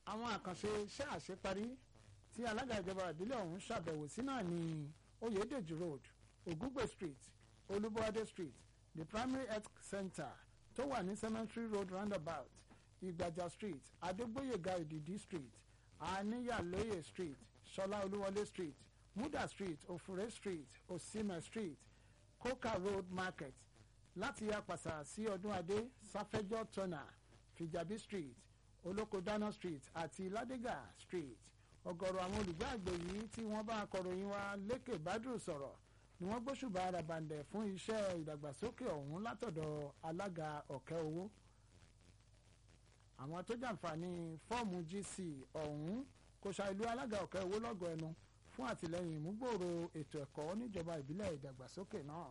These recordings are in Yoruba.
àwọn àkànṣe iṣẹ́ àṣeparí tí alága ìjọba ìbílẹ̀ ọ̀hún ṣàbẹ̀wò sí náà ní oyèdèjì road ògúngbè street olúbọ̀adé street the primary health center tó wà ní cemetery road roundabout ìgbàjà street adégbòyèga ìdìdí street àníyàlóye street ṣọlá olúwọlé street muda street òfúré street osime street coca road market láti apàṣà sí ọdún adé sáfẹ́jọ́ tọ́nà fìjàbí street olókodana street àti ládégà street ọ̀gọ̀rọ̀ àwọn olùgbé àgbè yìí tí wọ́n bá akọ̀ròyìn wa lékè bádùn sọ̀rọ̀ ni wọ́n gbóṣùbà arabandẹ̀ fún iṣẹ́ ìdàgbàsókè ọ̀hún látọ̀dọ̀ alága ọ̀kẹ́ owó àwọn tó jàǹfààní fọ́ọ̀mù gc ọ̀hún kò ṣàìlú alága ọ̀kẹ́ owó lọ́gọ̀ ẹnu fún àtìlẹ́yìn ìmúgbòòrò ètò ẹ̀kọ́ níjọba ìbílẹ̀ ìdàgbàsókè náà.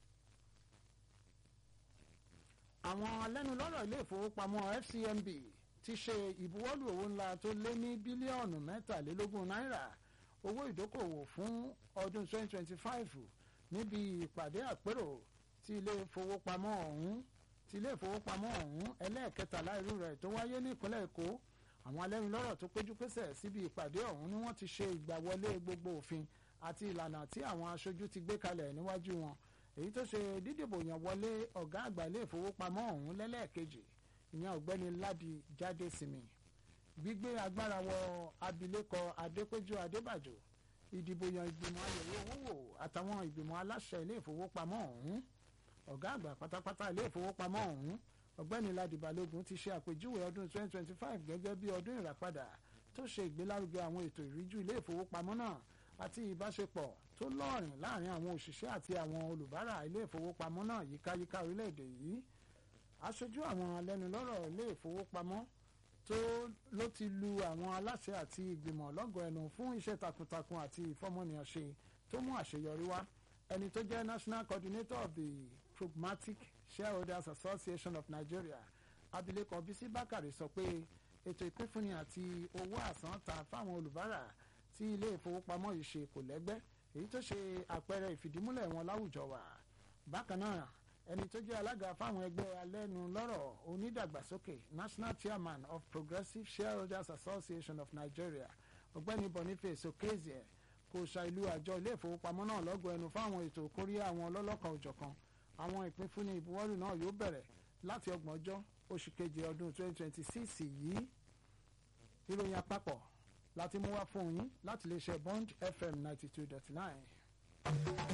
àwọn alẹ́nulọ́rọ̀ ilé ìfowópamọ́ fcmb ti ṣe ìbuwọ́lù owó ńlá tó lé ní bílíọ̀nù mẹ́tàlélógún náírà owó ìdókòwò fún ọdún 2025 níbi ìpàdé àpérò tí ilé ìfowópamọ́ ọ̀hún tí ilé ìfowópamọ́ ọ̀hún ẹlẹ́ẹ̀kẹtàlá irú rẹ̀ tó wáyé ní ìpínlẹ̀ èkó àwọn alẹ́nulọ́rọ̀ tó péjú pésẹ̀ síbi ìpàdé ọ̀hún ni wọ́n ti ṣe ìgbàwọlé gbogbo òfin àti ìlànà tí àwọn aṣojú ti gbé kalẹ̀ níwájú wọn èyí tó ṣe dídìbò yàn wọlé ọ̀gá àgbà ilé ìfowópamọ́ ọ̀hún lẹ́lẹ́ẹ̀kejì ìyẹn ọ̀gbẹ́ni ládi jáde sinmi gbígbé agbára wọ abilékọ adépéjú adébàjò ìdìbò yan ìgbìmọ̀ ayẹ̀wò owó wò àtàwọn ìgbìmọ̀ aláṣẹ ilé ìfowópamọ́ ọ̀hún ọ̀gá àgbà pátápátá ilé ìfowópamọ́ ọ̀hún ọ̀gbẹ́ni ládi balógun ti ṣe àpèjúwe ọdún 2025 gẹ́gẹ́ bí ọdún ìràpadà tó ṣe ìgbélárugẹ àwọn ètò ìríjú ilé ìfowópamọ́ náà àti ìbáṣepọ̀ tó lọ́ọ̀rìn láàrin àwọn òṣìṣẹ́ àti àwọn olùbárà ilé ìfowópamọ́ náà yíkáyíká orílẹ̀-èdè yìí aṣojú àwọn alẹ́nulọ́rọ̀ ilé ìfowópamọ́ tó ló ti lu àwọn aláṣẹ àti ìgbìmọ̀ lọ́gọ̀ ẹnu fún iṣẹ́ takuntakun àti ìfọmọnìyàn ṣe tó mú àṣeyọrí wá ẹni tó jẹ́ national coordinator of the pragmatic shareholders association of nigeria abilékọ bisi bakari sọ pé ètò ìpínfúnni àti owó àsántà fáwọn olùbárà tí ilé ìfowópamọ́ yìí ṣe kò lẹ́gbẹ́ èyí tó ṣe àpẹẹrẹ ìfìdímúlẹ̀ wọn láwùjọ wa bákan náà ẹni tó jẹ́ alága fáwọn ẹgbẹ́ alẹ́nulọ́rọ̀ onídàgbàsókè national chairman of progressive shareholders association of nigeria ọ̀gbẹ́ni boniface okezie kò ṣàìlú àjọ ilé ìfowópamọ́ náà lọ́gọ̀ ẹnu fáwọn ètò kóríyá àwọn ọlọ́lọ́kan òjọ̀kan àwọn ìpínfúnni ìbuwọ́lù náà yóò bẹ̀rẹ̀ láti ọgbọ̀njọ́ oṣù keje ọdún 2026 yìí ìròyìn àpapọ̀ láti mú wá fún yín láti lè ṣe bond fm 92.9.